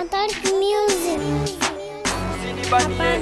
Dark music. Usinibanie.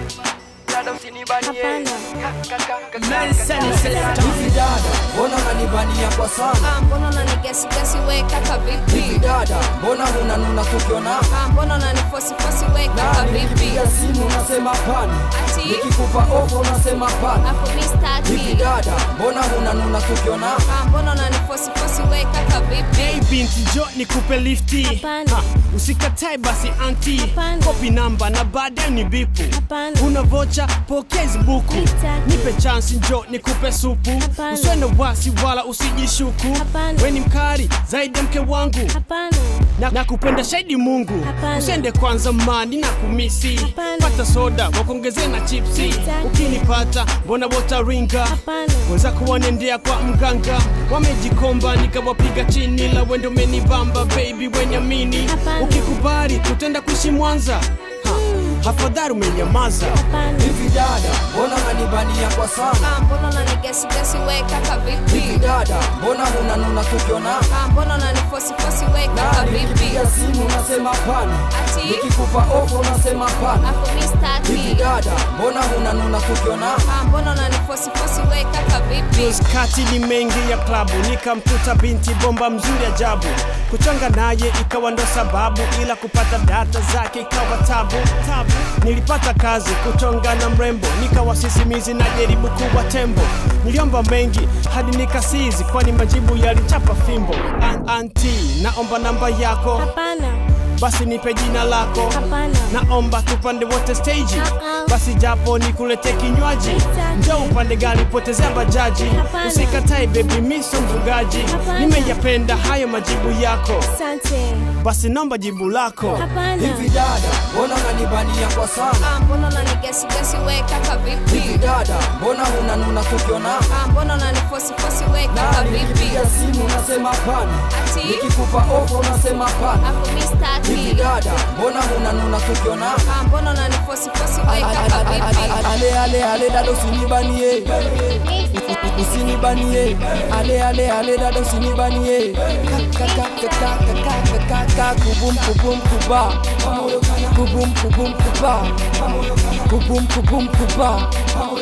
Dada usinibanie. Hapana. Ka- ka- ka- ka- Men send selector. Hivi dada, mbona unanibania kwa sana? Ah, mbona unanigesigesi we kaka Hivi vipi? dada, mbona hunanuna tukiona? Ah, mbona unanifosifosi we kaka Na vipi? nikipiga simu unasema pani, Ati nikikupa ofa unasema pani. hapo mi Hivi staki. dada, mbona hunanuna tukiona? Ah, mbona unanifosifosi we kaka vipi? Hey binti jo nikupe lifti Hapana. Ha, usikatae basi anti Hapana. kopi namba na baadaye ni bipu Hapana. una vocha pokea hizi buku Sitaki. nipe chansi njo nikupe supu Hapana. usiwe na wasi wala usijishuku Hapana. we ni mkari zaidi ya mke wangu Hapana. na, na kupenda shahidi mungu Hapana. usiende kwanza mani na kumisi Hapana. pata soda wakuongezee na chipsi Sitaki. ukinipata mbona wotaringa Hapana. wenzako wanendea kwa mganga wamejikomba nikawapiga chini la wendo umenibamba baby wenyamini Hapana. ukikubali tutenda kuishi Mwanza. Ha, afadhali umenyamaza Hapana. Hivi dada, mbona unanibania kwa sana? Ah, mbona unanigesigesi we kaka Hivi vipi? dada, mbona hunanuna tukiona? Ah, mbona unanifosifosi we Na kaka vipi? nikipiga simu unasema pani, Ati nikikupa ofa unasema pani. hapo mi Hivi staki. dada, mbona hunanuna tukiona? Ah, mbona unanifosifosi we kaka vipi? kati ni mengi ya klabu nikamkuta binti bomba mzuri ajabu kuchanga naye ikawa ndo sababu ila kupata data zake ikawa tabu tabu nilipata kazi kuchonga na mrembo nikawa sisimizi na jaribu kuwa tembo niliomba mengi hadi nikasizi kwani majibu yalichapa fimbo An anti naomba namba yako Hapana. basi nipe jina lako Hapana. naomba tupande wote stage Uh-uh. basi japo nikulete kinywaji Sitaki. njo upande gari potezea bajaji Hapana. usikatae bebi miso mvugaji Hapana. nimeyapenda hayo majibu yako Asante. basi nomba jibu lako Hapana. Hivi dada, mbona unanibania kwa sana? Ah, mbona unanigesigesi we kaka Hivi vipi? dada, mbona hunanuna tukiona? Ah, mbona unanifosifosi we kaka Na vipi? nikipiga simu unasema pani, Ati nikikupa ofa unasema pani. hapo mi Hivi staki. dada, mbona hunanuna tukiona? Ah, mbona unanifosifosi we kaka vipi? Ale ale ale dada usinibanie, usinibanie. Ale ale ale dada usinibanie. Ka ka ka ka ka ka ka ka ka kubum kubum kuba, kubum kubum kuba, kubum kubum kuba.